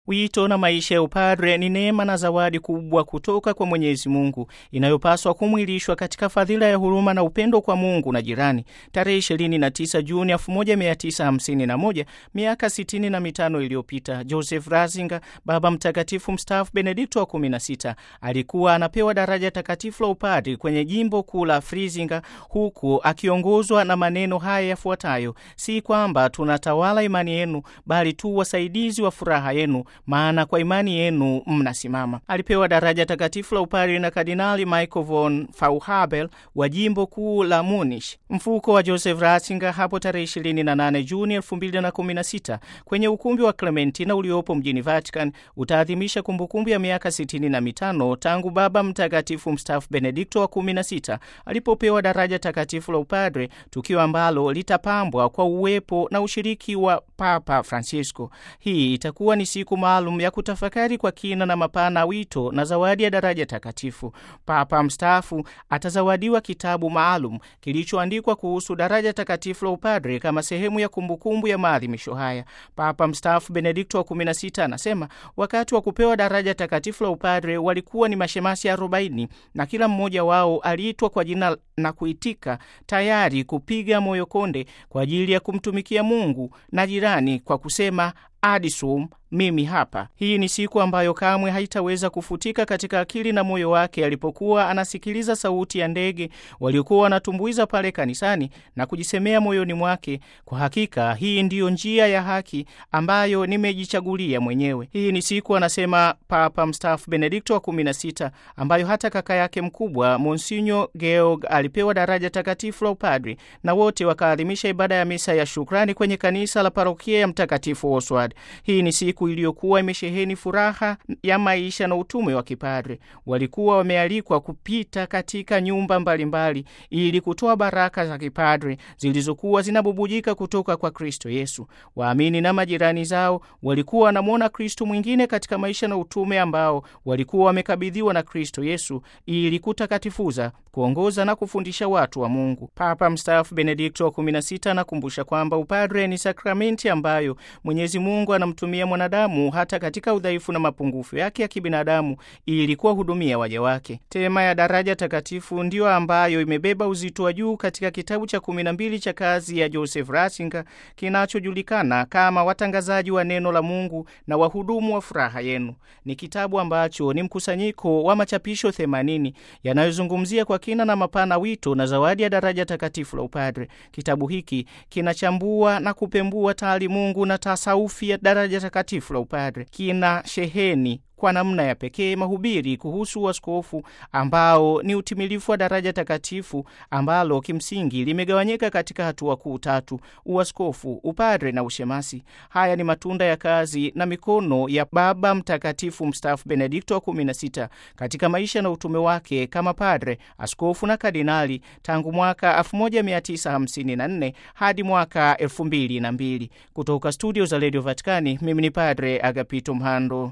Wito na maisha ya upadre ni neema na zawadi kubwa kutoka kwa Mwenyezi Mungu inayopaswa kumwilishwa katika fadhila ya huruma na upendo kwa Mungu na jirani. Tarehe 29 Juni 1951, miaka 65 iliyopita, Joseph Ratzinger, Baba Mtakatifu mstaafu Benedikto wa 16, alikuwa anapewa daraja takatifu la upadre kwenye jimbo kuu la Frizinga, huku akiongozwa na maneno haya yafuatayo: si kwamba tunatawala imani yenu, bali tu wasaidizi wa furaha yenu maana kwa imani yenu mnasimama. Alipewa daraja takatifu la upadre na Kardinali Michael von Fauhabel wa jimbo kuu la Munich. Mfuko wa Joseph Ratzinger hapo tarehe 28 Juni 2016 kwenye ukumbi wa Clementina uliopo mjini Vatican utaadhimisha kumbukumbu ya miaka 65 tangu Baba Mtakatifu mstaafu Benedikto wa 16 alipopewa daraja takatifu la upadre, tukio ambalo litapambwa kwa uwepo na ushiriki wa Papa Francisco. Hii itakuwa ni siku maalum ya kutafakari kwa kina na mapana wito na zawadi ya daraja takatifu. Papa mstaafu atazawadiwa kitabu maalum kilichoandikwa kuhusu daraja takatifu la upadre kama sehemu ya kumbukumbu ya maadhimisho haya. Papa mstaafu Benedikto wa 16 anasema wakati wa kupewa daraja takatifu la upadre walikuwa ni mashemasi 40 na kila mmoja wao aliitwa kwa jina na kuitika, tayari kupiga moyo konde kwa ajili ya kumtumikia Mungu na jirani kwa kusema adisum mimi hapa. Hii ni siku ambayo kamwe haitaweza kufutika katika akili na moyo wake alipokuwa anasikiliza sauti ya ndege waliokuwa wanatumbuiza pale kanisani na kujisemea moyoni mwake, kwa hakika hii ndiyo njia ya haki ambayo nimejichagulia mwenyewe. Hii ni siku, anasema Papa mstaafu Benedikto wa 16, ambayo hata kaka yake mkubwa Monsinyo Georg alipewa daraja takatifu la upadri na wote wakaadhimisha ibada ya misa ya shukrani kwenye kanisa la parokia ya Mtakatifu Oswald. Hii ni siku iliyokuwa imesheheni furaha ya maisha na utume wa kipadre. Walikuwa wamealikwa kupita katika nyumba mbalimbali ili kutoa baraka za kipadre zilizokuwa zinabubujika kutoka kwa Kristo Yesu. Waamini na majirani zao walikuwa wanamwona Kristo mwingine katika maisha na utume ambao walikuwa wamekabidhiwa na Kristo Yesu ili kutakatifuza, kuongoza na kufundisha watu wa Mungu. Papa mstaafu Benedikto wa 16 anakumbusha kwamba upadre ni sakramenti ambayo Mwenyezi Mungu anamtumia mwanadamu hata katika udhaifu na mapungufu yake ya kibinadamu ili kuwahudumia waja wake. Tema ya daraja takatifu ndiyo ambayo imebeba uzito wa juu katika kitabu cha kumi na mbili cha kazi ya Joseph Ratzinger kinachojulikana kama Watangazaji wa Neno la Mungu na Wahudumu wa Furaha Yenu. Ni kitabu ambacho ni mkusanyiko wa machapisho 80 yanayozungumzia kwa kina na mapana wito na zawadi ya daraja takatifu la upadre. Kitabu hiki kinachambua na kupembua taalimungu na tasaufi ya daraja takatifu la upadre. Kina sheheni kwa namna ya pekee mahubiri kuhusu uaskofu ambao ni utimilifu wa daraja takatifu ambalo kimsingi limegawanyika katika hatua kuu tatu: uaskofu, upadre na ushemasi. Haya ni matunda ya kazi na mikono ya Baba Mtakatifu mstaafu Benedikto wa 16 katika maisha na utume wake kama padre, askofu na kardinali tangu mwaka 1954 hadi mwaka 2002. Kutoka studio za Radio Vatikani, mimi ni Padre Agapito Mhando.